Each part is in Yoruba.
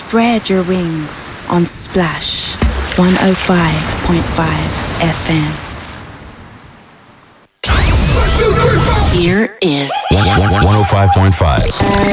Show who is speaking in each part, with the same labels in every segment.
Speaker 1: Spread your wings on Splash 105.5 FM. Here is
Speaker 2: 105.5.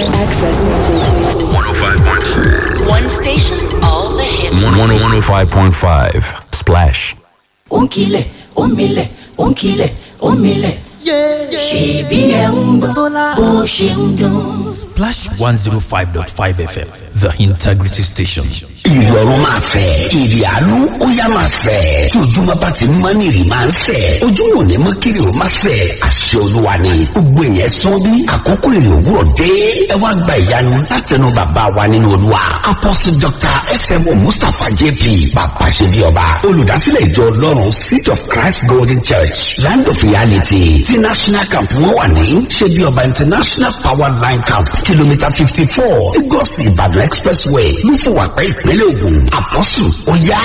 Speaker 2: 105.5.
Speaker 1: one station, all the hits.
Speaker 2: 105.5. Splash.
Speaker 3: ònkìlẹ̀ òmìlẹ̀ ònkìlẹ̀ òmìlẹ̀ ṣèbí ẹ̀ ń gbọ́ bó ṣe ń dùn.
Speaker 4: Splash 105.5 FM, the integrity station.
Speaker 5: ìrọ̀rùn máa fẹ̀ èrè àánú ó yá máa fẹ̀ tí ojúmọ́ bá ti mọ́ ní ìrì máa ń fẹ̀ ojúmọ́ ò ní mọ́ kiri ó máa fẹ̀ àṣẹ olúwa ni gbogbo èèyàn sán bí àkókò èrè òwúrọ̀ dé ẹ wá gba ìyanu látẹnu bàbá wa nínú olúwa apostle dr smo mustapha jp bàbá ṣe bí ọba olùdásílẹ̀ ìjọ ọlọ́run seed of christ golden church land of reality ti national camp wọn wà ní ṣe bí ọba international power line camp kìlómítà fifty four lagos ìbàdàn expressway lúfọwàpẹ́ ìpínlẹ̀ ògùn apostle ó yá.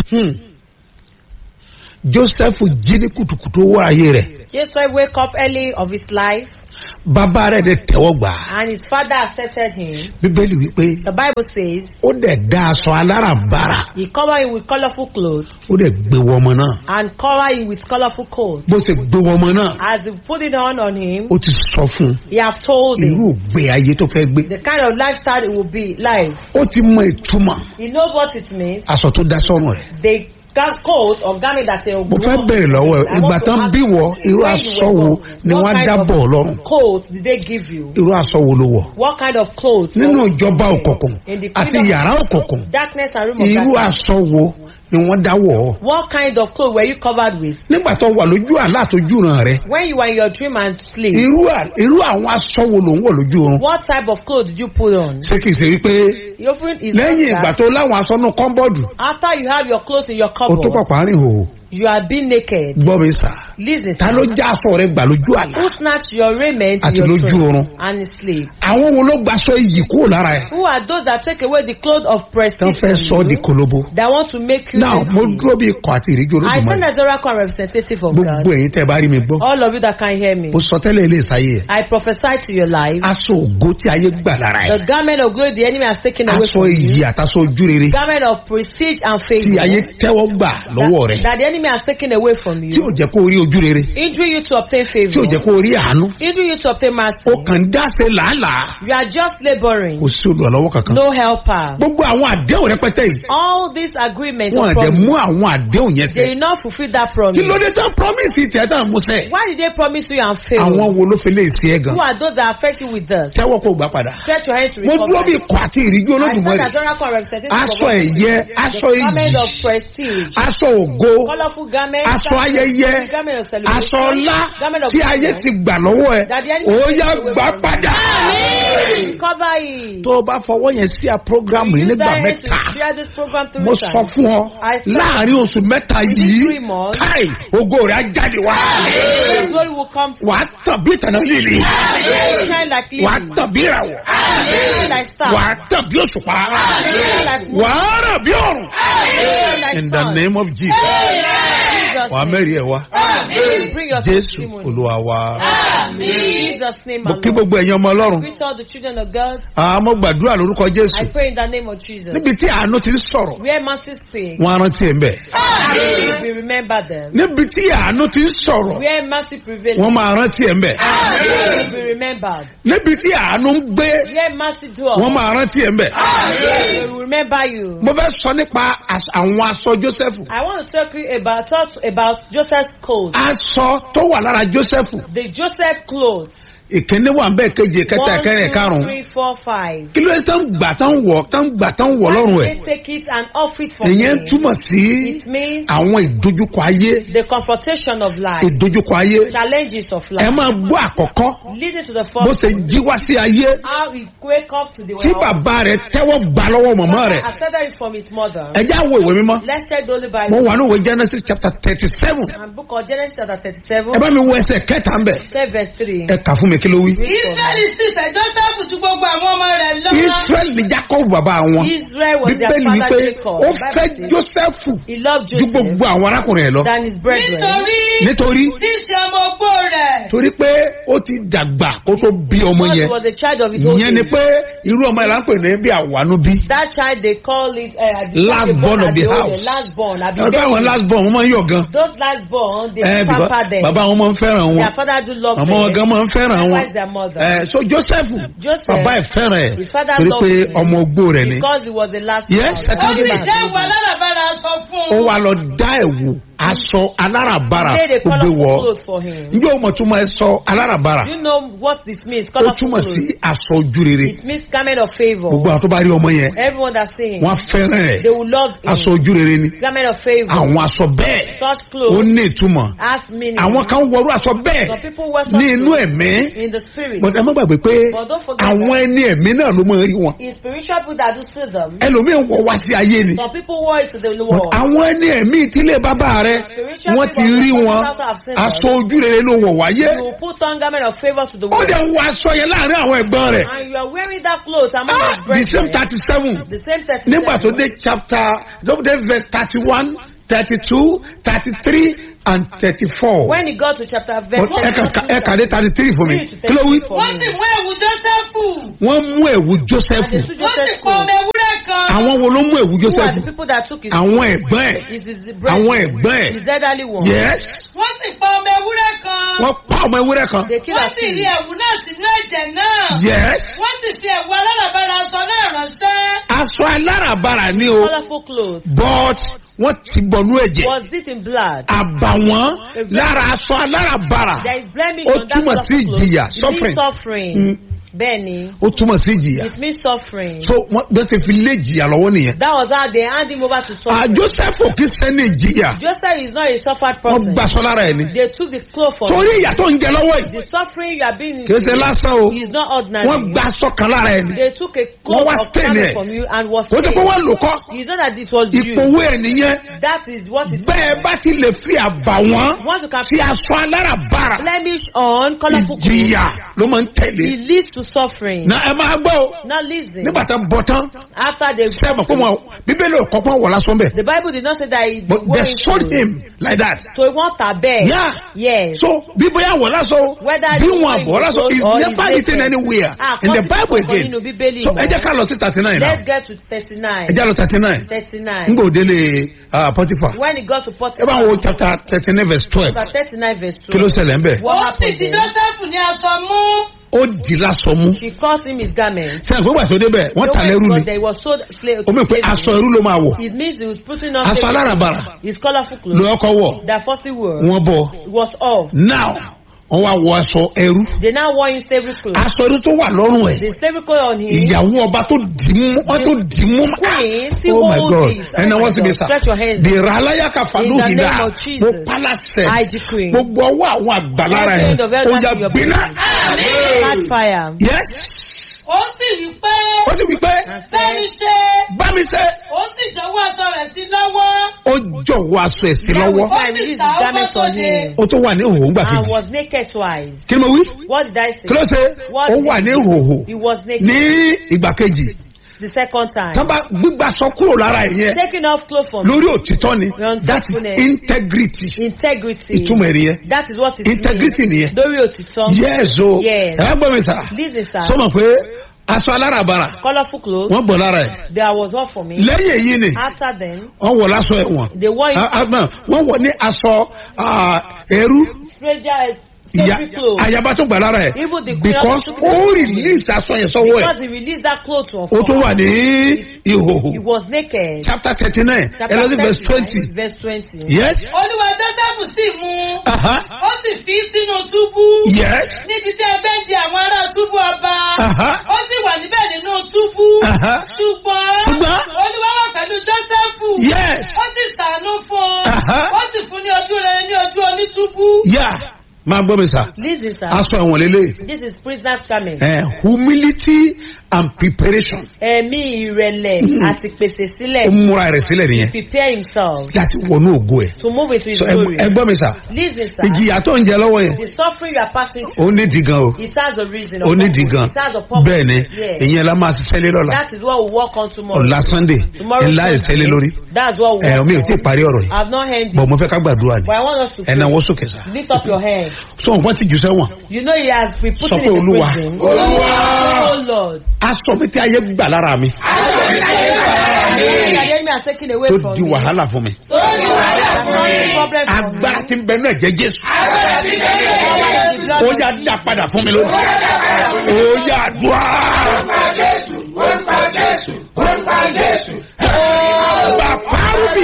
Speaker 6: joseph jí ní kùtùkùtù owó ayé rẹ̀
Speaker 7: Joseph wake up early of his life
Speaker 6: bàbá rẹ̀ dẹ̀ tẹ́wọ́ gbà á
Speaker 7: and his father accepted him.
Speaker 6: bíbélì wípé
Speaker 7: The Bible says
Speaker 6: ó dẹ̀ dá aṣọ alárànbarà
Speaker 7: he covered him with colorful clothes
Speaker 6: ó dẹ̀ gbé wọ ọmọ náà
Speaker 7: and covered him with colorful coats.
Speaker 6: bó ṣe gbé wọ ọmọ náà
Speaker 7: As he put it on on him,
Speaker 6: ó ti sọ fún un
Speaker 7: he have told
Speaker 6: irú
Speaker 7: him
Speaker 6: ògbé ayé tó fẹ́ gbé
Speaker 7: the kind of lifestyle it will be life.
Speaker 6: ó ti mọ ìtumọ̀
Speaker 7: He knows what it means.
Speaker 6: aṣọ tó dá sọ́run rẹ̀
Speaker 7: The ga- coat or garment that they
Speaker 6: mo fẹ́ bẹ̀rẹ̀ lọ́wọ́ ẹ̀ ìgbà tán bí wọ irú aṣọ wo ni wọ́n á dábọ̀ ọlọ́run
Speaker 7: coat did they give you?
Speaker 6: irú aṣọ wo ló wọ̀
Speaker 7: What kind of clothes?
Speaker 6: nínú ìjọba òkùnkùn
Speaker 7: In the
Speaker 6: àti
Speaker 7: kingdom
Speaker 6: yàrá
Speaker 7: of
Speaker 6: òkùnkùn
Speaker 7: darkness and room of
Speaker 6: irú
Speaker 7: darkness.
Speaker 6: aṣọ wo ni wọ́n dáwọ̀ ọ́
Speaker 7: What kind of clothes were you covered with?
Speaker 6: nígbà tó wà lójú àlá àtọ́jú ràn rẹ̀
Speaker 7: When you were in your dream and sleep,
Speaker 6: irú à- irú àwọn aṣọ wo ló ń wọ̀ lójú oorun
Speaker 7: what type of clothes did you put on?
Speaker 6: ṣé kìí ṣe wípé
Speaker 7: You open is
Speaker 6: lẹ́yìn ìgbà tó láwọn aṣọ náà kọ́ńbọ́ọ̀dù
Speaker 7: after you have your clothes in your
Speaker 6: o tó
Speaker 7: cupboard,
Speaker 6: pàpà rìn hò
Speaker 7: you are being naked.
Speaker 6: gbọ́ mi sà
Speaker 7: Listen,
Speaker 6: ta ló já aṣọ rẹ gbà lójú àlá
Speaker 7: who snatched your raiment
Speaker 6: Àti
Speaker 7: in your
Speaker 6: lójú
Speaker 7: dream
Speaker 6: oorun.
Speaker 7: and in sleep?
Speaker 6: àwọn wo ló gbaṣọ iyì kúrò lára ẹ̀
Speaker 7: Who are those that take away the clothes of
Speaker 6: tán
Speaker 7: prestige
Speaker 6: fẹ́ sọ ọ́
Speaker 7: from
Speaker 6: di
Speaker 7: you,
Speaker 6: kolobo
Speaker 7: that want to make you
Speaker 6: náà mo
Speaker 7: empty?
Speaker 6: dúró bí ikọ̀ àti ìríjú
Speaker 7: I stand
Speaker 6: olódùmarè
Speaker 7: as oracle and representative of
Speaker 6: gbogbo
Speaker 7: God.
Speaker 6: ẹ̀yin tẹ́ bá rí mi gbọ́
Speaker 7: All of you that can hear me,
Speaker 6: mo sọ tẹ́lẹ̀ ilé ìsáyé ẹ̀
Speaker 7: I prophesy to your life.
Speaker 6: aṣọ ògo tí ayé gbà lára ẹ̀
Speaker 7: The garment of glory the enemy has taken away
Speaker 6: aṣọ
Speaker 7: from
Speaker 6: iyì
Speaker 7: you.
Speaker 6: àtàṣọ ojú rere
Speaker 7: Garment of prestige and
Speaker 6: tí ayé
Speaker 7: favor.
Speaker 6: tẹ́wọ́ gbà lọ́wọ́ rẹ̀
Speaker 7: That, that the enemy has taken away from
Speaker 6: tí ò
Speaker 7: you.
Speaker 6: jẹ́ kó rí ojú rere
Speaker 7: Injury you to obtain
Speaker 6: tí ò
Speaker 7: favor.
Speaker 6: jẹ́ kó rí àánú
Speaker 7: Injury you to obtain mercy.
Speaker 6: ó kàn ń dáṣe làálàá
Speaker 7: You are just laboring.
Speaker 6: kò sí olùrànlọ́wọ́ kankan
Speaker 7: No helper.
Speaker 6: gbogbo àwọn àdéhùn rẹpẹtẹ yìí
Speaker 7: All these agreements
Speaker 6: wọn
Speaker 7: are
Speaker 6: àdẹ
Speaker 7: from
Speaker 6: mú àwọn àdéhùn yẹn
Speaker 7: they
Speaker 6: sẹ
Speaker 7: did not fulfill that promise.
Speaker 6: kí ló dé tán promise tiẹ̀ tán mú sẹ
Speaker 7: Why did they promise you and fail?
Speaker 6: àwọn wo ló fi lè ṣe é gan
Speaker 7: Who are those that affect you with this?
Speaker 6: tẹ́wọ́ kó gbà padà
Speaker 7: Stretch your hands to
Speaker 6: mo dúró bí
Speaker 7: recover.
Speaker 6: ikọ̀ àti ìríjú
Speaker 7: I stand
Speaker 6: olódùmarè
Speaker 7: as oracle and representative of
Speaker 6: aṣọ
Speaker 7: God.
Speaker 6: ẹ̀yẹ aṣọ
Speaker 7: The garment
Speaker 6: iyì
Speaker 7: of prestige.
Speaker 6: aṣọ ògo
Speaker 7: Colorful garment.
Speaker 6: aṣọ ayẹyẹ
Speaker 7: Garment of celebration.
Speaker 6: aṣọ ọlá
Speaker 7: Garment of
Speaker 6: tí ayé
Speaker 7: goodness.
Speaker 6: ti gbà lọ́wọ́ ẹ
Speaker 7: That the enemy
Speaker 6: ó
Speaker 7: has
Speaker 6: yá
Speaker 7: taken away
Speaker 6: gbà
Speaker 7: from you.
Speaker 6: padà
Speaker 7: Cover it.
Speaker 6: tó o bá fọwọ́ yẹn sí a programu yìí
Speaker 7: Use
Speaker 6: nígbà
Speaker 7: that hand
Speaker 6: mẹ́ta
Speaker 7: to share this program three
Speaker 6: mo
Speaker 7: times.
Speaker 6: sọ fún ọ
Speaker 7: I said-
Speaker 6: láàrin oṣù mẹ́ta
Speaker 7: Within
Speaker 6: yìí
Speaker 7: three months.
Speaker 6: káì ògo rẹ̀ á jáde wá
Speaker 7: The glory will come
Speaker 6: wà á tàn bí ìtànà líle
Speaker 7: shine like
Speaker 6: wà á
Speaker 7: lily.
Speaker 6: tàn bí ìràwọ̀
Speaker 7: Shine like star.
Speaker 6: wà á tàn bí òṣùpá
Speaker 7: Shine like moon.
Speaker 6: wà á rà bí ọ̀run
Speaker 7: Shine like
Speaker 6: in the
Speaker 7: sun.
Speaker 6: name of Jesus
Speaker 7: Jesus
Speaker 6: wà á
Speaker 7: name.
Speaker 6: mẹ́rin ẹ̀ wá
Speaker 7: Bring your
Speaker 6: Jésù
Speaker 7: testimony.
Speaker 6: olúwa wa
Speaker 7: In Jesus name,
Speaker 6: mo
Speaker 7: my
Speaker 6: kí
Speaker 7: Lord.
Speaker 6: gbogbo ẹ̀yin ọmọ ọlọ́run
Speaker 7: Greet all the children of God.
Speaker 6: àmọ́ gbàdúrà lórúkọ Jésù
Speaker 7: I pray in the name of Jesus.
Speaker 6: níbi tí àánú ti ń sọ̀rọ̀
Speaker 7: Where mercy speaks,
Speaker 6: wọn á rántí ẹ̀ ń bẹ̀
Speaker 7: we remember them.
Speaker 6: níbi tí àánú ti ń sọ̀rọ̀
Speaker 7: Where mercy prevails,
Speaker 6: wọn máa rántí ẹ̀ ń bẹ̀
Speaker 7: we be remembered.
Speaker 6: níbi tí àánú ń gbé
Speaker 7: Where mercy dwells,
Speaker 6: wọn máa rántí ẹ̀ ń bẹ̀
Speaker 7: we will remember you.
Speaker 6: mo fẹ́ sọ nípa as- àwọn aṣọ Jósẹ́fù
Speaker 7: I want to talk you about talk about Joseph's clothes.
Speaker 6: aṣọ tó wà lára Jósẹ́fù
Speaker 7: The Joseph clothes.
Speaker 6: ìkíní wà ń bẹ̀ keje kẹta
Speaker 7: One,
Speaker 6: ìkẹrin
Speaker 7: two,
Speaker 6: ìkarùn
Speaker 7: three, four, five.
Speaker 6: kí ló dé tán gbà tán wọ̀ tán gbà tán wọ̀ lọ́rùn ẹ̀
Speaker 7: They take it and off it for
Speaker 6: ìyẹn
Speaker 7: me.
Speaker 6: túmọ̀ sí
Speaker 7: It means
Speaker 6: àwọn ìdojúkọ ayé
Speaker 7: the confrontation of life,
Speaker 6: ìdojúkọ ayé
Speaker 7: challenges of
Speaker 6: ẹ
Speaker 7: life.
Speaker 6: máa gbọ́ àkọ́kọ́
Speaker 7: Leading to the
Speaker 6: bó
Speaker 7: first
Speaker 6: ṣe jí wá sí ayé
Speaker 7: how he wake up to the
Speaker 6: tí
Speaker 7: world.
Speaker 6: bàbá rẹ̀ tẹ́wọ́ gbà lọ́wọ́ mọ̀mọ́ rẹ̀
Speaker 7: Accepted it from his mother.
Speaker 6: ẹ já wo ìwé mímọ́
Speaker 7: Let's check the Holy
Speaker 6: mo
Speaker 7: Bible.
Speaker 6: wà ní ìwé Genesis chapter thirty seven
Speaker 7: And book of Genesis chapter thirty-seven,
Speaker 6: ẹ bá mi wo ẹsẹ̀ kẹta ń bẹ̀
Speaker 7: say verse three.
Speaker 6: ẹ kà fún mi kí ló wí.
Speaker 7: Read for
Speaker 8: israẹli
Speaker 7: me.
Speaker 8: sì fẹ́ joseph ju gbogbo àwọn ọmọ rẹ̀ lọ.
Speaker 6: israel ní jacob bàbá wọn
Speaker 7: Israel was their
Speaker 6: bíbélì
Speaker 7: father
Speaker 6: wípé
Speaker 7: Jacob.
Speaker 6: ó
Speaker 7: The
Speaker 6: fẹ́
Speaker 7: Bible says
Speaker 6: joseph
Speaker 7: He loved
Speaker 6: ju
Speaker 7: Joseph
Speaker 6: gbogbo àwọn arákùnrin ẹ̀ lọ
Speaker 7: than his brethren.
Speaker 8: nítorí
Speaker 6: nítorí
Speaker 8: tí í ṣe ọmọ ogbó rẹ̀.
Speaker 6: torí pé ó ti dàgbà kó tó bí ọmọ
Speaker 7: Because he
Speaker 6: yẹn
Speaker 7: was a child of his own
Speaker 6: ìyẹn ni
Speaker 7: age.
Speaker 6: pé irú ọmọ yẹn là ń pè ní bí àwánú bí
Speaker 7: That child they call it uh, the
Speaker 6: Last
Speaker 7: child
Speaker 6: born of
Speaker 7: at
Speaker 6: the
Speaker 7: old
Speaker 6: house.
Speaker 7: age, Last born. Abi
Speaker 6: ọ̀dọ́ àwọn
Speaker 7: baby.
Speaker 6: last born wọ́n máa ń yọ̀ gan
Speaker 7: Those last born, they
Speaker 6: ẹ
Speaker 7: pamper
Speaker 6: bìkọ́
Speaker 7: them.
Speaker 6: bàbá wọn máa ń fẹ́ràn wọn
Speaker 7: Their father do love
Speaker 6: àmọ́ wọn
Speaker 7: them.
Speaker 6: gan máa ń fẹ́ràn wọn
Speaker 7: Likewise their mother.
Speaker 6: ẹ so joseph
Speaker 7: Joseph,
Speaker 6: bàbá ẹ̀ fẹ́ràn ẹ̀
Speaker 7: his father
Speaker 6: torí
Speaker 7: loved
Speaker 6: pé
Speaker 7: him.
Speaker 6: ọmọ ogbó rẹ̀ ni
Speaker 7: Because he was the last
Speaker 6: Yes,
Speaker 7: child.
Speaker 6: I
Speaker 8: ó
Speaker 6: can
Speaker 8: sì
Speaker 6: give
Speaker 8: jẹ́ ìwà alárabàrà aṣọ fún
Speaker 6: ó
Speaker 8: un.
Speaker 6: wá lọ dá ẹ̀wù aṣọ aláràbarà
Speaker 7: Made a
Speaker 6: ó gbé
Speaker 7: colorful
Speaker 6: wọ̀
Speaker 7: clothes for him.
Speaker 6: njẹ́ o mọ̀ tún máa sọ aláràbarà
Speaker 7: You know what this means?
Speaker 6: ó
Speaker 7: Colorful
Speaker 6: túmọ̀
Speaker 7: clothes.
Speaker 6: sí aṣọ ojú rere
Speaker 7: It means garment of favor.
Speaker 6: gbogbo àwọn tó bá rí ọmọ yẹn
Speaker 7: Everyone that see him,
Speaker 6: wọ́n á fẹ́ràn ẹ̀
Speaker 7: they will love him.
Speaker 6: aṣọ ojú rere ni
Speaker 7: Garment of favor.
Speaker 6: àwọn aṣọ bẹ́ẹ̀
Speaker 7: Such
Speaker 6: ó
Speaker 7: clothes
Speaker 6: ní ìtumọ̀
Speaker 7: has meaning.
Speaker 6: àwọn kan wọrú aṣọ
Speaker 7: Some
Speaker 6: bẹ́ẹ̀
Speaker 7: people wear such
Speaker 6: ní inú
Speaker 7: clothes
Speaker 6: ẹ̀mí
Speaker 7: in the spirit.
Speaker 6: but ẹ má gbàgbé pé
Speaker 7: But don't forget
Speaker 6: àwọn
Speaker 7: that.
Speaker 6: ẹni ẹ̀mí náà ló máa rí wọn
Speaker 7: In spiritual people that do see them,
Speaker 6: ẹlòmíín wọ wá sí ayé ni
Speaker 7: some people wear it to the
Speaker 6: But
Speaker 7: world.
Speaker 6: àwọn ẹni ẹ̀mí ìtílé bàbá rẹ
Speaker 7: Spiritual
Speaker 6: wọ́n ti
Speaker 7: people
Speaker 6: rí
Speaker 7: that
Speaker 6: wọn
Speaker 7: also have seen them.
Speaker 6: aṣọ ojú rere ló wọ̀ wáyé
Speaker 7: You will put on garment of favor to the
Speaker 6: ó
Speaker 7: world.
Speaker 6: dẹ̀ ń wọ aṣọ yẹn láàrin àwọn ẹ̀gbọ́n rẹ̀
Speaker 7: And you are wearing that clothes among
Speaker 6: Ah,
Speaker 7: his
Speaker 6: the
Speaker 7: brethren.
Speaker 6: same thirty seven
Speaker 7: The same 37.
Speaker 6: nígbà tó dé chapter tó dé verse thirty one thirty two thirty three and thirty four
Speaker 7: When he got to chapter verse
Speaker 6: ẹ kà dé thirty three fún mi kí ló wí
Speaker 8: wọ́n sì mú ẹ̀wù jósẹ́fù.
Speaker 6: wọ́n mú ẹ̀wù joseph
Speaker 7: And they took
Speaker 8: wọ́n sì
Speaker 7: Joseph's
Speaker 8: kọ ọmọ
Speaker 7: clothes.
Speaker 8: ewúrẹ́ kan.
Speaker 6: àwọn wo ló mú ẹ̀wù
Speaker 7: Who are
Speaker 6: joseph
Speaker 7: the people that took his
Speaker 6: àwọn ẹ̀gbọ́n ẹ̀
Speaker 7: His, his brethren.
Speaker 6: àwọn ẹ̀gbọ́n ẹ̀
Speaker 7: His elderly one.
Speaker 6: yes
Speaker 8: wọ́n sì pa ọmọ ewúrẹ́ kan.
Speaker 6: wọ́n pa ọmọ ewúrẹ́ kan
Speaker 7: They killed
Speaker 8: wọ́n
Speaker 7: her
Speaker 8: sì rí
Speaker 7: too.
Speaker 8: ẹ̀wù náà sínú ẹ̀jẹ̀ náà.
Speaker 6: yes
Speaker 8: wọ́n sì fi ẹ̀wù alárabàrà aṣọ náà ránṣẹ́.
Speaker 6: aṣọ aláràbarà ni o
Speaker 7: Colorful clothes.
Speaker 6: but wọ́n ti bọ̀nú ẹ̀jẹ̀
Speaker 7: Was it in blood?
Speaker 6: àbàwọ́n lára aṣọ aláràbarà
Speaker 7: There is blemish
Speaker 6: Ó
Speaker 7: on that
Speaker 6: túmọ̀ sí
Speaker 7: colorful clothes.
Speaker 6: ìjìyà,
Speaker 7: It
Speaker 6: suffering.
Speaker 7: means suffering.
Speaker 6: Mm.
Speaker 7: Bẹ́ẹ̀ni.
Speaker 6: ó túmọ̀ sí ìjìyà
Speaker 7: It means suffering.
Speaker 6: so wọ́n bẹ́ẹ̀ ti fi lé ìjìyà lọ́wọ́ nìyẹn
Speaker 7: That was how they hand him over to
Speaker 6: à
Speaker 7: suffering.
Speaker 6: joseph kì í sẹ́ni ìjìyà
Speaker 7: Joseph is not a suffered
Speaker 6: wọ́n
Speaker 7: person.
Speaker 6: gbaṣọ lára ẹ̀ ni
Speaker 7: They took the clothes for
Speaker 6: torí
Speaker 7: him.
Speaker 6: ìyà tó ń jẹ lọ́wọ́ yìí
Speaker 7: The suffering you are being
Speaker 6: kì í ṣe lásán o
Speaker 7: is not ordinary.
Speaker 6: wọ́n gbaṣọ kan lára ẹ̀ ni
Speaker 7: They took a
Speaker 6: Wọ́n
Speaker 7: cloth
Speaker 6: wá
Speaker 7: of
Speaker 6: stain
Speaker 7: garment
Speaker 6: ẹ̀.
Speaker 7: from you and was
Speaker 6: kò sí pé
Speaker 7: stained.
Speaker 6: wọ́n lò kọ́
Speaker 7: It's not that it was used.
Speaker 6: ìpòwé ẹ̀ nìyẹn
Speaker 7: That is what it
Speaker 6: bẹ́ẹ̀ bá ti lè fi àbàwọ́n
Speaker 7: Once you can
Speaker 6: sí aṣọ aláràbarà
Speaker 7: blemish on colorful clothes,
Speaker 6: ìjìyà ló máa ń tẹ̀lé
Speaker 7: it leads to suffering.
Speaker 6: na ẹ máa gbọ́ o
Speaker 7: Now listen.
Speaker 6: nígbà tá a bọ̀ tán
Speaker 7: After they
Speaker 6: sẹ́ẹ̀mọ̀ pé wọn bíbélì ò kọ́ pọ́n wọ̀ lásán bẹ́ẹ̀
Speaker 7: the Bible did not say that he
Speaker 6: but they
Speaker 7: wearing
Speaker 6: sold
Speaker 7: clothes.
Speaker 6: him like that.
Speaker 7: So he want a bed.
Speaker 6: Yeah.
Speaker 7: Yes.
Speaker 6: So bí bóyá wọ̀ lásán o
Speaker 7: Whether
Speaker 6: bí
Speaker 7: you
Speaker 6: wọn
Speaker 7: want
Speaker 6: àbọ̀
Speaker 7: him to
Speaker 6: lásán
Speaker 7: close
Speaker 6: is
Speaker 7: or
Speaker 6: never
Speaker 7: he's
Speaker 6: written
Speaker 7: naked.
Speaker 6: anywhere
Speaker 7: Ah,
Speaker 6: in the
Speaker 7: kọ́sì
Speaker 6: bible
Speaker 7: kọ̀ọ̀kan
Speaker 6: again
Speaker 7: nínú Bíbélì
Speaker 6: so
Speaker 7: mọ́.
Speaker 6: ẹ jẹ́ ká lọ sí thirty nine
Speaker 7: Let's
Speaker 6: now
Speaker 7: get to thirty-nine.
Speaker 6: ẹ jẹ́ lọ thirty nine
Speaker 7: Thirty-nine.
Speaker 6: n gbọ́ délé uh, Potiphar
Speaker 7: When he got to
Speaker 6: ẹ
Speaker 7: Potiphar,
Speaker 6: bá wo chapter thirty nine verse twelve
Speaker 7: chapter thirty-nine verse
Speaker 6: kí ló
Speaker 7: twelve.
Speaker 6: ṣẹlẹ̀ ń bẹ̀
Speaker 8: ó
Speaker 7: What
Speaker 8: sì
Speaker 7: happened
Speaker 8: ti
Speaker 7: then?
Speaker 8: jósẹ́fù ní aṣọ mú.
Speaker 6: ó di lásọ mú
Speaker 7: She caused him his garment.
Speaker 6: sẹ́yìn pé gbàtọ́ débẹ̀ wọ́n
Speaker 7: The
Speaker 6: tà
Speaker 7: way
Speaker 6: lẹ́rú
Speaker 7: God,
Speaker 6: ni
Speaker 7: They were sold slave.
Speaker 6: ó mọ̀ pé aṣọ ẹrú ló máa wọ̀
Speaker 7: It means he was putting on
Speaker 6: aṣọ
Speaker 7: slave-
Speaker 6: aláràbarà
Speaker 7: his colorful
Speaker 6: ló
Speaker 7: clothes
Speaker 6: ọkọ̀ wọ̀
Speaker 7: that firstly were
Speaker 6: wọ́n bọ̀
Speaker 7: was off.
Speaker 6: now wọ́n wá wọ aṣọ ẹrú
Speaker 7: They now wore him slavery clothes.
Speaker 6: aṣọ ẹrú tó wà lọ́rùn ẹ̀
Speaker 7: The slavery clothes on him.
Speaker 6: ìyàwó ọba tó dì í mú wọ́n tó dì í mú
Speaker 7: Queen, see
Speaker 6: oh my
Speaker 7: hold
Speaker 6: god
Speaker 7: it.
Speaker 6: ẹnà
Speaker 7: Oh
Speaker 6: wọ́n
Speaker 7: my
Speaker 6: sì bí
Speaker 7: God.
Speaker 6: sà
Speaker 7: Stretch your hands.
Speaker 6: bèrè aláyàká
Speaker 7: In the
Speaker 6: fàdúhìdá
Speaker 7: name of
Speaker 6: mo
Speaker 7: Jesus.
Speaker 6: pálásẹ̀
Speaker 7: I decree.
Speaker 6: gbogbo ọwọ́ àwọn àgbàlára
Speaker 7: Every
Speaker 6: ẹ̀
Speaker 7: end of elders
Speaker 6: ó yà
Speaker 7: in your
Speaker 6: gbiná
Speaker 8: Àmín.
Speaker 7: Catch fire.
Speaker 6: yes
Speaker 8: ó sì wí pé
Speaker 6: ó sì wí pé
Speaker 7: And
Speaker 8: bẹ́ẹ̀ni
Speaker 7: said,
Speaker 8: ṣe.
Speaker 6: bá mi ṣe
Speaker 8: ó sì jọ̀wọ́ aṣọ rẹ̀ sí lọ́wọ́.
Speaker 6: ó jọ̀wọ́ aṣọ ẹ̀ sí
Speaker 7: That
Speaker 6: lọ́wọ́
Speaker 7: was why I released his garment on him
Speaker 6: ó tó wà ní ìhòòhò ńgbà
Speaker 7: and
Speaker 6: kejì
Speaker 7: was naked twice.
Speaker 6: kí ni mo wí
Speaker 7: What did I say?
Speaker 6: kí ló ṣe
Speaker 7: What
Speaker 6: ó
Speaker 7: did
Speaker 6: wà
Speaker 7: he
Speaker 6: ní
Speaker 7: do?
Speaker 6: ìhòòhò
Speaker 7: He was naked
Speaker 6: ní ìgbà kejì
Speaker 7: the second time.
Speaker 6: tán bá gbígbà sọ kúrò lára ẹ̀ yẹn
Speaker 7: Taking off clothes from
Speaker 6: lórí òtítọ́ ni
Speaker 7: On
Speaker 6: that is
Speaker 7: truthfulness.
Speaker 6: integrity
Speaker 7: integrity.
Speaker 6: ìtumọ̀ ẹ̀ nìyẹn
Speaker 7: That is what it
Speaker 6: integrity
Speaker 7: means.
Speaker 6: nìyẹn
Speaker 7: Lórí òtítọ́.
Speaker 6: yes o
Speaker 7: Yes.
Speaker 6: ẹ gbọ́ mi sà
Speaker 7: Listen sir.
Speaker 6: sọmọ pé aṣọ aláràbarà
Speaker 7: Colourful clothes.
Speaker 6: wọ́n bọ̀ lára ẹ̀
Speaker 7: There was one for me.
Speaker 6: lẹ́yìn èyí ni
Speaker 7: After then,
Speaker 6: wọ́n wọ̀ lásọ ẹ̀wọ̀n
Speaker 7: they wore him
Speaker 6: Ah, ah, no, wọ́n wọ̀ ní aṣọ ah, ẹrú
Speaker 7: stranger
Speaker 6: ìyá
Speaker 7: slavery clothes.
Speaker 6: àyàbá tó gbà lára ẹ̀
Speaker 7: Even the queen
Speaker 6: because
Speaker 7: of-
Speaker 6: ó release aṣọ yẹn sọ́wọ́ ẹ̀
Speaker 7: Because he released that cloth from
Speaker 6: ó tó wà ní
Speaker 7: He
Speaker 6: ìhòhò
Speaker 7: was naked.
Speaker 6: chapter thirty nine
Speaker 7: Chapter
Speaker 6: eleven verse
Speaker 7: 39,
Speaker 6: twenty
Speaker 7: Verse twenty.
Speaker 6: yes
Speaker 8: olúwa jósẹ́fù sì mú.
Speaker 6: aha
Speaker 8: ó sì fi sínú túbú.
Speaker 6: yes
Speaker 8: níbi tí ẹgbẹ́ ń di àwọn ará túbú ọba.
Speaker 6: aha
Speaker 8: ó sì wà níbẹ̀ nínú túbú.
Speaker 6: aha
Speaker 8: ṣùgbọ́n
Speaker 6: Ṣùgbọ́n?
Speaker 8: olúwa wà pẹ̀lú jósẹ́fù.
Speaker 6: yes
Speaker 8: ó sì ṣàánú fún un.
Speaker 6: Aha.
Speaker 8: ó sì fún ní ojú rere ní ojú onítúbú.
Speaker 6: yeah máa gbọ́ mi sà
Speaker 7: Listen, sir.
Speaker 6: aṣọ ẹ̀wọ̀n lélẹ̀
Speaker 7: This is prisoner's garment.
Speaker 6: eh, humility and preparation
Speaker 7: ẹ̀mí ìrẹ̀lẹ̀ àti pèsè
Speaker 6: ó
Speaker 7: sílẹ̀
Speaker 6: múra rẹ̀ sílẹ̀ nìyẹn
Speaker 7: prepare himself
Speaker 6: láti wọnú ògo ẹ̀
Speaker 7: to move into his
Speaker 6: so
Speaker 7: glory.
Speaker 6: ẹ gbọ́ mi sà
Speaker 7: Listen sir,
Speaker 6: ìjìyà tó ń jẹ lọ́wọ́ yẹn
Speaker 7: the suffering you are passing through,
Speaker 6: ó nídìí gan o
Speaker 7: it has a reason.
Speaker 6: ó
Speaker 7: of
Speaker 6: nídìí
Speaker 7: purpose.
Speaker 6: gan
Speaker 7: It has a purpose.
Speaker 6: bẹ́ẹ̀ ni
Speaker 7: Yes.
Speaker 6: ìyẹn la máa ṣiṣẹ́ lé lọ́la
Speaker 7: That is what we work on tomorrow.
Speaker 6: ọ̀la sunday
Speaker 7: Tomorrow
Speaker 6: ńlá ìṣẹ́lé lórí
Speaker 7: That's what we
Speaker 6: ẹ̀
Speaker 7: work
Speaker 6: mi ò tí ì
Speaker 7: on.
Speaker 6: parí ọ̀rọ̀ yìí
Speaker 7: I've not heard
Speaker 6: bọ̀
Speaker 7: it,
Speaker 6: mo fẹ́ ká gbàdúrà ni
Speaker 7: but I want us to
Speaker 6: ẹ̀ náà
Speaker 7: pray.
Speaker 6: wọ́n sókè sá
Speaker 7: Lift up your hand.
Speaker 6: so nǹkan ti jù sẹ́wọ̀n
Speaker 7: You know he has been put
Speaker 6: Sọ
Speaker 7: in
Speaker 6: pé
Speaker 7: the
Speaker 6: Olúwa.
Speaker 7: prison. Oh Lord.
Speaker 6: aṣọ mi tí ayé gbà lára mi
Speaker 7: The enemy has taken away
Speaker 6: tó
Speaker 7: from
Speaker 6: di
Speaker 7: me.
Speaker 6: wàhálà fún mi
Speaker 7: That's not the problem for me.
Speaker 6: agbára ti ń bẹ náà jẹ jésù
Speaker 7: The blood
Speaker 6: ó
Speaker 7: of
Speaker 6: yà dá padà fún mi lónìí ó yà dùá. Baparubi.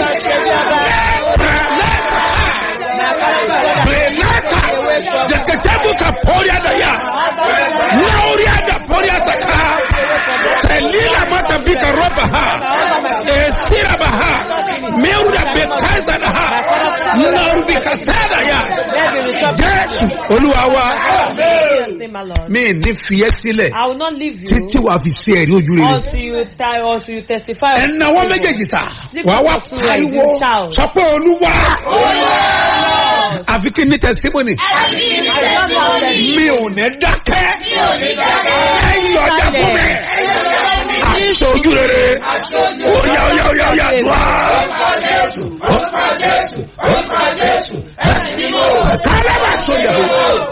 Speaker 6: Benata. Jeketebu ka poria da ya. Nauria da poria saka. Telila mata bika roba ha. Esira ba ha. Meru da bekaza da ha. Nauru bika sada ya. Jésù Olúwa wa.
Speaker 7: Say, my Lord.
Speaker 6: Mi ní fiyẹ́ sílẹ̀
Speaker 7: I will not leave you
Speaker 6: títí wàá fi sí ẹ̀rí ojú rere.
Speaker 7: until you die, until you testify. of
Speaker 6: ẹnáwó
Speaker 7: favor.
Speaker 6: méjèèjì sá wàá wá pariwo sọ pé olúwa àfi kí ní testimony mi ò ní dákẹ́ ẹ̀yìn ọjà fún mi àṣọ ojú rere oya oya oya oya dùá. kálábà sọjà bò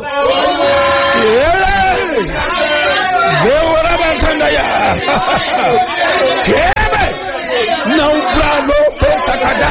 Speaker 6: gbéwòrán bá sọjà yà kébè náà gbà ló pé sàkàdá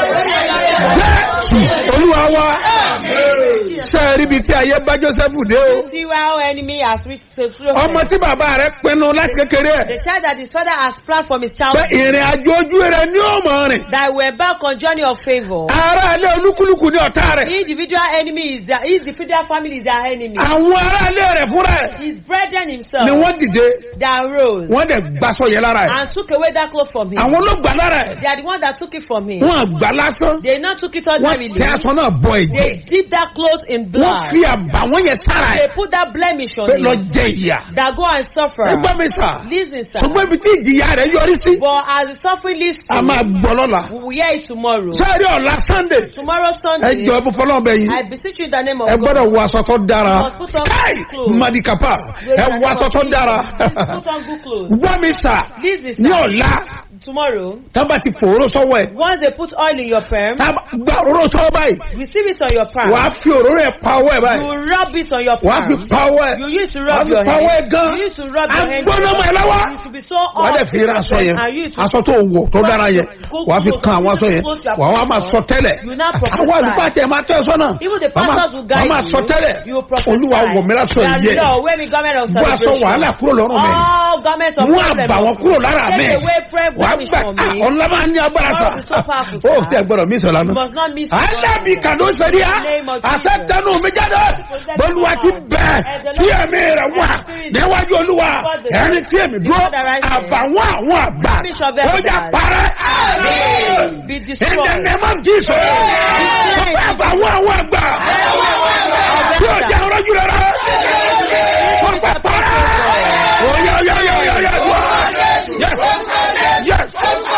Speaker 6: jésù olúwa wa sẹ́ẹ̀rí bíi tí ayé bá jósẹ́fù dé o
Speaker 7: See how enemy has reached to Joseph.
Speaker 6: ọmọ tí bàbá rẹ pinnu láti kékeré ẹ̀
Speaker 7: The child that his father has planned from his
Speaker 6: pé
Speaker 7: childhood
Speaker 6: ìrìn àjò ojú rẹ ní ọmọ rìn
Speaker 7: that were back on journey of favor.
Speaker 6: ará ilé olúkúlùkù ní ọ̀tá rẹ̀
Speaker 7: Individual enemy is their individual family is their enemy.
Speaker 6: àwọn ará ilé rẹ̀ fúnra ẹ̀
Speaker 7: His brethren himself
Speaker 6: ni wọ́n dìde
Speaker 7: that rose
Speaker 6: wọ́n dẹ̀ gbàsọ yẹn lára ẹ̀
Speaker 7: and took away that cloth from him.
Speaker 6: àwọn ló gbà lára ẹ̀
Speaker 7: They are the one that took it from him.
Speaker 6: wọ́n àgbà lásán
Speaker 7: They not took it
Speaker 6: wọ́n
Speaker 7: ordinarily.
Speaker 6: tẹ aṣọ náà bọ ẹ̀jẹ̀
Speaker 7: They dip that cloth in
Speaker 6: wọ́n
Speaker 7: blood.
Speaker 6: fi àbàwọ́n yẹn sára
Speaker 7: They
Speaker 6: ẹ̀
Speaker 7: put that blemish on
Speaker 6: pé lọ
Speaker 7: him.
Speaker 6: jẹ ìyà
Speaker 7: That go and suffer.
Speaker 6: ẹgbẹ́ mi sà
Speaker 7: Listen, sir.
Speaker 6: ṣùgbọ́n ibi tí ìjìyà rẹ̀ yọrí sí
Speaker 7: But as the suffering leads
Speaker 6: a máa
Speaker 7: to,
Speaker 6: gbọ́ lọ́la
Speaker 7: we will hear it tomorrow.
Speaker 6: sẹ́ẹ̀rí ọ̀la sunday
Speaker 7: Tomorrow
Speaker 6: ẹ
Speaker 7: Sunday,
Speaker 6: jọ ẹ bó fọlọ́ bẹ yín
Speaker 7: I beseech you in the name of
Speaker 6: ẹ
Speaker 7: God.
Speaker 6: gbọ́dọ̀ wọ aṣọ tó dára
Speaker 7: You must put on
Speaker 6: káì
Speaker 7: good clothes.
Speaker 6: madikapa ẹ wọ aṣọ tó dára
Speaker 7: Put on good clothes.
Speaker 6: wọ́n mi sà
Speaker 7: This is
Speaker 6: ní ọ̀la
Speaker 7: tomorrow.
Speaker 6: tábà ti fòró sọ́wọ́ ẹ̀
Speaker 7: Once they put oil in your perm,
Speaker 6: tábà gba òróró sọ́wọ́ báyìí
Speaker 7: receive it on your palm.
Speaker 6: wàá fi òróró ẹ̀ pa ọwọ́ ẹ̀
Speaker 7: You
Speaker 6: báyìí
Speaker 7: rub it on your
Speaker 6: wàá fi
Speaker 7: palm.
Speaker 6: pa ọwọ́ ẹ̀
Speaker 7: You used to
Speaker 6: wàá
Speaker 7: rub
Speaker 6: fi
Speaker 7: your
Speaker 6: pa ọwọ́ ẹ̀
Speaker 7: hand.
Speaker 6: gan
Speaker 7: You used to rub your hand.
Speaker 6: agbóná mọ́ ẹ lọ́wọ́
Speaker 7: You should be so
Speaker 6: wàá dẹ̀
Speaker 7: hot.
Speaker 6: fi ra aṣọ yẹn
Speaker 7: And you to
Speaker 6: aṣọ tó wọ̀ tó dára yẹn wàá fi kan àwọn aṣọ yẹn wàá wá máa sọ tẹ́lẹ̀
Speaker 7: You now prophesy.
Speaker 6: àwọn àlùfáà tẹ̀ máa tẹ́ ẹ sọ́nà
Speaker 7: Even the
Speaker 6: wàá máa-
Speaker 7: pastors will
Speaker 6: wàá
Speaker 7: guide
Speaker 6: máa
Speaker 7: you.
Speaker 6: sọ tẹ́lẹ̀
Speaker 7: You will prophesy.
Speaker 6: olúwa wọ̀ mí lásọ
Speaker 7: That
Speaker 6: yẹ
Speaker 7: Lord, wear me garment of
Speaker 6: bú aṣọ
Speaker 7: celebration.
Speaker 6: wàhálà kúrò lọ́rùn mi
Speaker 7: All garments of
Speaker 6: mú
Speaker 7: problem.
Speaker 6: àbàwọ́n kúrò lára mi
Speaker 7: Take away prayer
Speaker 6: wàá
Speaker 7: blemish
Speaker 6: gbà
Speaker 7: from me.
Speaker 6: ọ̀nà máa ní agbára sa
Speaker 7: God is so powerful,
Speaker 6: ó
Speaker 7: sir.
Speaker 6: tẹ gbọdọ̀ mí sọ̀rọ̀
Speaker 7: You
Speaker 6: lánàá
Speaker 7: must not miss
Speaker 6: alábì kàdó sẹ́ríà
Speaker 7: Name of Jesus.
Speaker 6: àtẹ̀tẹ̀nù mi jáde bọ́lúwa ti bẹ̀ tí ẹ̀mí rẹ̀ wà níwájú olúwa ẹni tí èmi dúró àbàwọ́n àwọn àgbà ó yà parẹ́
Speaker 7: Be
Speaker 6: in the
Speaker 7: destroyed.
Speaker 6: name of Jesus sọ́kọ́ àbàwọ́n àwọn àgbà tí ó jẹ́ ọ̀rọ̀jú rẹ̀ rẹ̀ sọ́kọ́ parẹ́ ó yà yà yà yà yà wá yes yes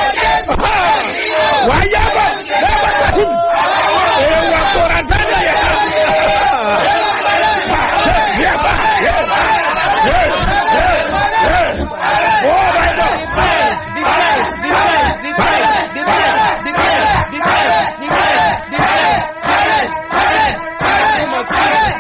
Speaker 6: wà á yà bọ̀ ewa kora sanda yà yà bá yà bá yes yes yes oh my God.
Speaker 7: Be blessed, be blessed, be blessed, be blessed, be blessed, be blessed, be blessed, be blessed, be blessed, be blessed. In the name of Jesus.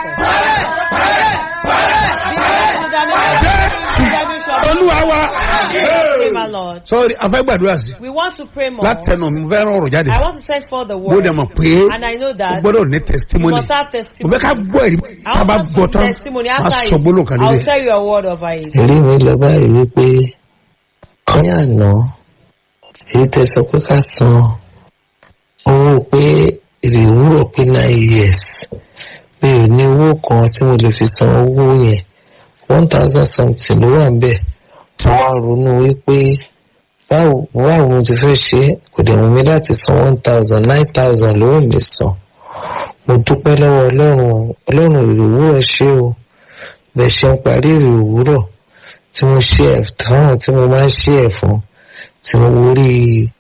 Speaker 7: Be blessed in the name of Jesus.
Speaker 6: olúwa wa.
Speaker 7: Pray, my Lord.
Speaker 6: sọ́ọ́rì afẹ́ gbàdúrà sí
Speaker 7: We want to pray more.
Speaker 6: látẹnu mi mo fẹ́ rán ọ̀rọ̀ jáde
Speaker 7: I want to send for the
Speaker 6: mo
Speaker 7: word.
Speaker 6: dẹ̀ mọ̀ pé
Speaker 7: And I know
Speaker 6: o
Speaker 7: that
Speaker 6: gbọ́dọ̀ ní
Speaker 7: you
Speaker 6: testimony
Speaker 7: must have
Speaker 6: mo
Speaker 7: testimony.
Speaker 6: fẹ́ ká gbọ́ ẹ̀rí
Speaker 7: I
Speaker 6: tá a bá
Speaker 7: want
Speaker 6: gbọ́
Speaker 7: to
Speaker 6: tán
Speaker 7: have testimony
Speaker 6: máa
Speaker 7: after
Speaker 6: sọ
Speaker 7: it.
Speaker 6: gbólóhùn kan
Speaker 7: I'll
Speaker 6: nílẹ̀.
Speaker 7: tell you a word over it.
Speaker 9: ẹ̀rí mi lọ báyìí wípé ní àná èyí tẹ sọ pé ká san owó pé èrè òwúrọ̀ pé nine years mi ò ní owó kan tí mo lè fi san owó yẹn one thousand something ló wà níbẹ̀ mo wá ronú wípé báwo báwo mo ti fẹ́ ṣe é kò dẹ̀ wù mí láti san one thousand nine thousand ló wù mí san mo dúpẹ́ lọ́wọ́ ọlọ́run ọlọ́run èrè òwúrọ̀ ṣé o bẹ́ẹ̀ ṣe ń parí èrè òwúrọ̀ tí mo ṣe ẹ̀ táwọn tí mo máa ń ṣe ẹ̀ fún tí mo rí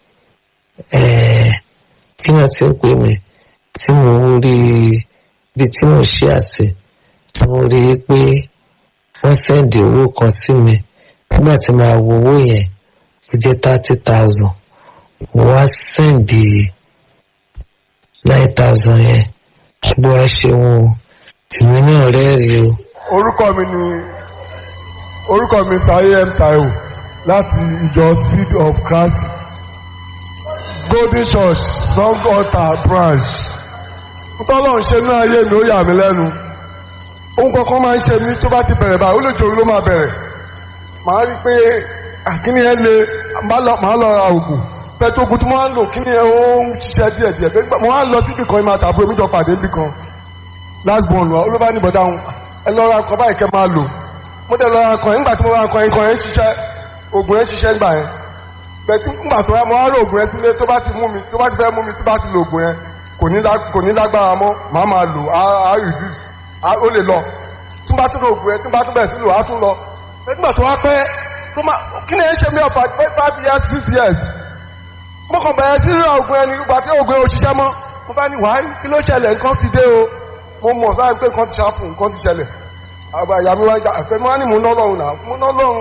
Speaker 9: kí náà ti ń pè mí tí mo rí ibi tí mo ṣe àṣẹ tí mo rí i pé wọ́n sẹ́ndì owó kan sí mi nígbà tí màá wo owó yẹn ó jẹ́ thirty thousand mo wá sẹ́ndì nine thousand yẹn bó wá ṣe wọn o èmi náà rẹ́rìí o.
Speaker 10: orúkọ mi ni orúkọ mi Táyé M Táíwò láti ìjọ seed of Christ golden church song altar branch ntọ́lọ́run ṣe ní ayé mi ó yà mí lẹ́nu ohun kankan máa ń ṣe mí tó bá ti bẹ̀rẹ̀ báyìí ó lè jòrò ló máa bẹ̀rẹ̀ màá rí i pé àkíní yẹn le màá lọ ra oògùn pẹ̀tù oògùn tí mo máa ń lò kíní yẹn ó ń ṣiṣẹ́ díẹ̀ díẹ̀ pé mo máa ń lọ síbi kan ìmọ̀ àtàbúrò mi jọ pàdé níbi kan last born wa olóbá ní bọ̀dá òun ẹ lọ ra nǹkan báyìí kẹ́ máa lò mo dẹ̀ lọ ra nǹkan yẹn nígbà tí mo ra nǹkan yẹn nǹkan yẹn ń ṣiṣẹ́ oògùn yẹn ń ṣiṣẹ́ nígbà yẹn pẹ̀tù nígbà tó wá mo wá rò oògùn yẹn sílé tó bá ti mú mi tó bá ti fẹ́ mú mi tó bá ti lo oògùn yẹn kò ní lágbára mọ́ màá máa lò á reduce ó lè lọ tún bá tún lo oògùn yẹn tún bá tún bẹ̀rẹ̀ sí lò á tún lọ nígbà tó wá pẹ́ tó máa kí ni ẹ ń ṣe mí ọ̀pá five years six years mo kàn bẹ̀rẹ̀ sí ra oògùn ẹni ìgbà tí oògùn yẹn ò ṣiṣẹ́ mọ́ mo bá ní wàá kí ló ṣẹlẹ̀ nǹkan ti dé o mo mọ̀ sáà pé nǹkan ti ṣàpù nǹkan ti ṣẹlẹ̀ àgbà ìyá mi wá ń jà àpẹ mo wá ní mo ná lọ́run náà mo ná lọ́run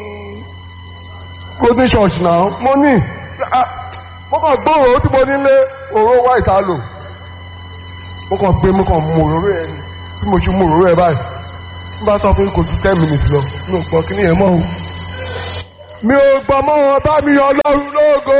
Speaker 10: golden church náà mo ní mo kàn gbóòrò tí mo nílé òró wá ìta lò mo kàn gbé mo kàn mú òróró ẹ ni tí mo ṣe mú òróró ẹ báyìí n bá sọ fún kò ju ten minutes lọ mi ò gbọ́ kí ni yẹn mọ́ o mi ò gbọ́ mọ́ wọn bá mi ọlọ́run lógo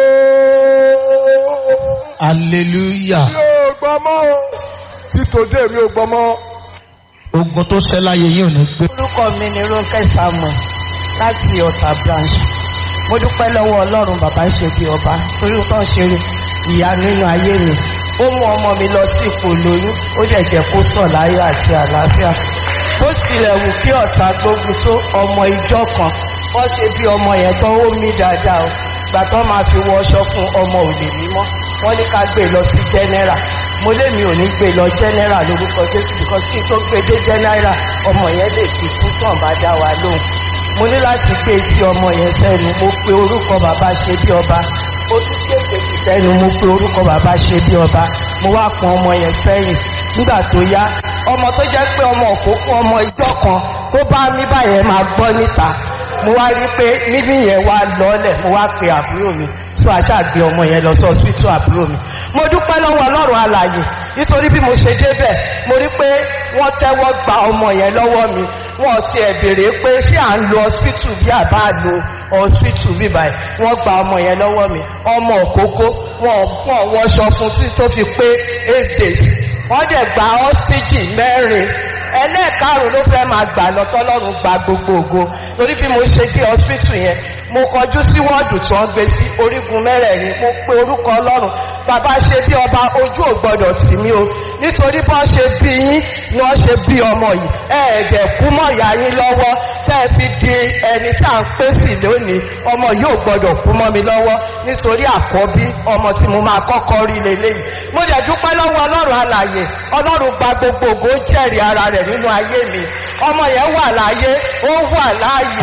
Speaker 4: hallelujah
Speaker 10: mi ò gbọ́ mọ́ o títòdé mi ò gbọ́ mọ́.
Speaker 4: ogun tó ṣẹ́ láyé yìí ò ní gbé.
Speaker 11: orúkọ mi ni ronke samuel láti ọ̀tà branch mo dúpẹ́ lọ́wọ́ ọlọ́run bàbá ń ṣe bí ọba torí tó ń ṣe ìyá nínú ayé mi ó mú ọmọ mi lọ sí ipò lóyún ó dẹ̀ jẹ́ kó sọ̀ láyọ̀ àti àlàáfíà bó tilẹ̀ wù kí ọ̀tá gbógun tó ọmọ ìjọ kan wọ́n ṣe bí ọmọ yẹn tán ó mí dáadáa o gbà tán máa fi wọ ọṣọ fún ọmọ òde mímọ́ wọ́n ní ká gbé lọ sí general mo lé mi ò ní gbé lọ general lórúkọ jésù because kí n tó gbé dé general ọmọ yẹn lè fi kú tán bá dá wa lóhùn mo ní láti gbé tí ọmọ yẹn sẹ́nu mo pe orúkọ bàbá ṣe bí ọba ó tún kéèké sí sẹ́nu mo pe orúkọ bàbá ṣe bí ọba mo wá pọn ọmọ yẹn sẹ́yìn nígbà tó yá ọmọ tó jẹ́ pé ọmọ òkókó ọmọ ìjọ kan tó bá mí báyẹn máa gbọ́ níta mo wá rí pé mímí yẹn wá lọ́lẹ̀ mo wá pe àbúrò mi tó àṣà gbé ọmọ yẹn lọ sí ọsibítù àbúrò mi mo dúpẹ́ lọ́wọ́ ọlọ́run alàyè nítorí bí mo ṣe débẹ̀ mo rí pé wọ́n tẹ́wọ́ gba ọmọ yẹn lọ́wọ́ mi wọ́n ti ẹ̀ béèrè pé ṣé à ń lo ọsibítù bí àbá lo ọsibítù bí báyìí wọ́n gba ọmọ yẹn lọ́wọ́ mi ọmọ òkókó wọ́n wọ́n wọṣọ fún tí tó fi pé eight days wọ́n dẹ̀ gba ọ́sítíjì mẹ́rin ẹlẹ́ẹ̀karùn ló fẹ́ máa gbà lọ tọ́lọ́run gba gbogbo ògo torí bí mo ṣe dé hospital yẹn mo kọjú sí wọ́ọ̀dù tí wọ́n gbé sí orígun mẹ́rẹ̀ẹ̀rin mo pe orúkọ ọlọ́run bàbá ṣe bí ọba ojú ò gbọdọ̀ tì mí o nítorí bọ́n ṣe bí yín ni wọ́n ṣe bí ọmọ yìí ẹ̀ẹ́dẹ̀ kú mọ́ ìyá yín lọ́wọ́ tẹ́ ẹ fi di ẹni tí à ń pè sí lónìí ọmọ yìí ò gbọdọ̀ kú mọ́ mi lọ́wọ́ nítorí àkọ́bí ọmọ tí mo máa kọ́kọ́ rí leléyìí mo dẹ̀ dúpẹ́ lọ́wọ́ ọlọ́run alàyè ọlọ́run gba gbogbo ògo jẹ́rìí ara rẹ̀ nínú ayé mi ọmọ yẹn wà láyé ó wà láàyè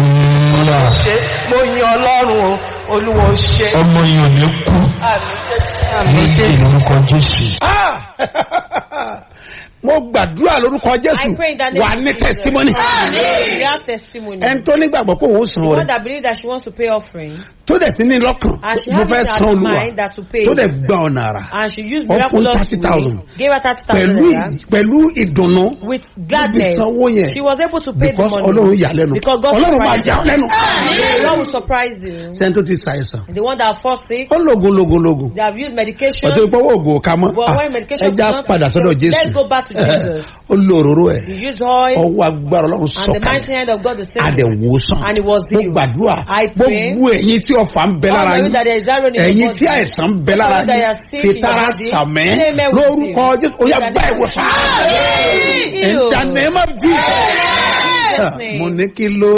Speaker 11: ṣe mo yin ọlọ́run o olúwo ṣe.
Speaker 4: ọmọ yìí ò ní kú
Speaker 11: àmì jésù àmì
Speaker 4: ní
Speaker 11: jésù.
Speaker 4: orúkọ jésù.
Speaker 6: mo gbàdúrà lórúkọ jésù
Speaker 12: I pray in the name
Speaker 6: wà
Speaker 12: of
Speaker 6: ní
Speaker 12: Jesus.
Speaker 6: testimony.
Speaker 12: Amen. You have testimony.
Speaker 6: ẹni tó nígbàgbọ́ pé òun san
Speaker 12: the one
Speaker 6: rẹ̀
Speaker 12: that believe that she wants to pay offering
Speaker 6: tó dẹ̀ ti ní lọ́kàn
Speaker 12: and she
Speaker 6: mo
Speaker 12: has
Speaker 6: fẹ́
Speaker 12: it
Speaker 6: san
Speaker 12: at
Speaker 6: olúwa
Speaker 12: mind that to pay
Speaker 6: tó dẹ̀ gba ọ̀nà àrà
Speaker 12: and she used
Speaker 6: Ó fún
Speaker 12: miraculous
Speaker 6: 30,000.
Speaker 12: way gave her thirty thousand
Speaker 6: pẹ̀lú
Speaker 12: naira
Speaker 6: ì- pẹ̀lú ìdùnnú
Speaker 12: with gladness
Speaker 6: sanwó yẹn
Speaker 12: she was able to pay the
Speaker 6: because
Speaker 12: money
Speaker 6: ọlọ́run yà lẹ́nu
Speaker 12: because God
Speaker 6: ọlọ́run máa
Speaker 12: surprised
Speaker 6: yà ọ́ lẹ́nu.
Speaker 12: the Lord will surprise you
Speaker 6: sẹ́ni tó ti ṣàìsàn
Speaker 12: the one that fall sick
Speaker 6: ó lògùn lògùn lògùn
Speaker 12: they have used medication
Speaker 6: ọ̀tọ̀ ìpọ́wọ́ ògùn ká mọ́
Speaker 12: But when medication
Speaker 6: ẹja
Speaker 12: is not
Speaker 6: padà sọ́dọ̀
Speaker 12: effective,
Speaker 6: jésù
Speaker 12: let's go back to Jesus.
Speaker 6: ó lo òróró ẹ̀
Speaker 12: he used oil
Speaker 6: ọwọ́ agbára ọlọ́run
Speaker 12: and the mighty
Speaker 6: sọ̀kalẹ̀
Speaker 12: hand of God the same
Speaker 6: àdẹ̀wòsàn
Speaker 12: and he was
Speaker 6: mo
Speaker 12: healed
Speaker 6: gbàdúrà
Speaker 12: I pray
Speaker 6: gbogbo ẹ̀yin tí ọ̀fà ń bẹ
Speaker 12: all
Speaker 6: lára
Speaker 12: of you that there
Speaker 6: yín
Speaker 12: is iron in your
Speaker 6: ẹ̀yin
Speaker 12: body
Speaker 6: tí àìsàn ń bẹ lára
Speaker 12: all that you are
Speaker 6: yín
Speaker 12: sick in your
Speaker 6: fìtara
Speaker 12: body,
Speaker 6: sàmẹ́
Speaker 12: say amen with
Speaker 6: lórúkọ
Speaker 12: you.
Speaker 6: jésù ó yà gbá ìwòsàn in the name of Jesus
Speaker 12: Jesus' name.
Speaker 6: mo ní kí ló.